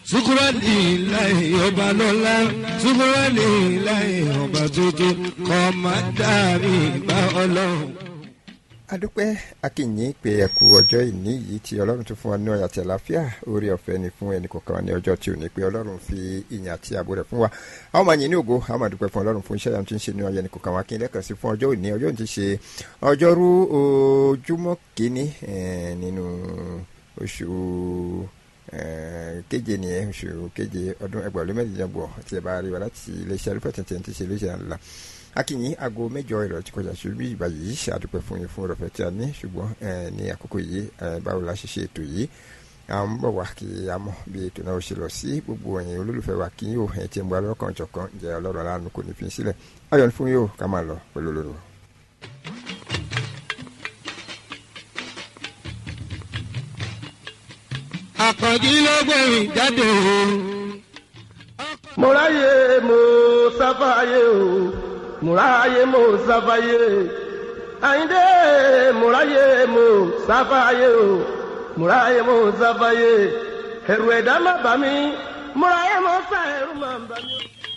sukurani láì ọba lọ́lá sukurani láì ọba tuntun kọ́ máa dàbí bá ọlọ́run. adúpẹ́ akínyìn pé ẹ̀kú ọjọ́ ìní yìí tí ọlọ́run tún fún wa ní ọ̀yà àti àlàáfíà orí ọ̀fẹ́ ni fún ẹnì kọ̀ọ̀kan ní ọjọ́ tí ò ní pé ọlọ́run fi ìyìn àti ààbò rẹ̀ fún wa àwọn ọmọ yìí ní ògo àwọn máa dúpẹ́ fún ọlọ́run fún iṣẹ́ yàtọ̀ tí ń ṣe ní ọ̀yà ẹnì kọ̀ọ̀kan wa kí n lẹ́kàn sí fún ọjọ́ òní ọjọ́ òní ti ṣe ọjọ́rú ojúmọ́ kínní nínú oṣù keje nìyẹn oṣù keje ọdún ẹgbẹ̀rún mẹ́rìndínlọ́gbọ̀n tí ẹ bá rí wa láti iléeṣẹ́ alúfẹ́ tẹ̀tẹ̀ tí ṣe iléeṣẹ́ ńlá akínyìn aago mẹ́jọ ìrọ̀ tí kọjá ṣe bí ìgbà yìí ṣàdúpẹ́ fún yín fún ọ̀rọ̀fẹ́ tí a ní ṣùgbọ́n ní àkókò yìí báwo la ṣe ṣe ètò yìí à ń bọ̀ wá kí a mọ̀ bí ètò náà ṣe lọ sí gbogbo ẹ̀yin olólùfẹ́ wa kí yóò ẹ̀ tí ń bọ́ alọ́kàn jọ̀kan jẹ́ ọlọ́run aláàánú kò ní fi sílẹ̀ ayọ̀ fún yóò ká máa lọ pẹ̀lú olóró. àkànjí ló gbẹ̀rìn jáde o. mo ráyè mo sáfàyè o mo ráyè mo sáfàyè àyíndé mo ráyè mo sáfàyè o mo ráyè mo sáfàyè ẹ̀rù ẹ̀dá má bà mí mo ráyè mo sá ẹ̀rù má bà mí.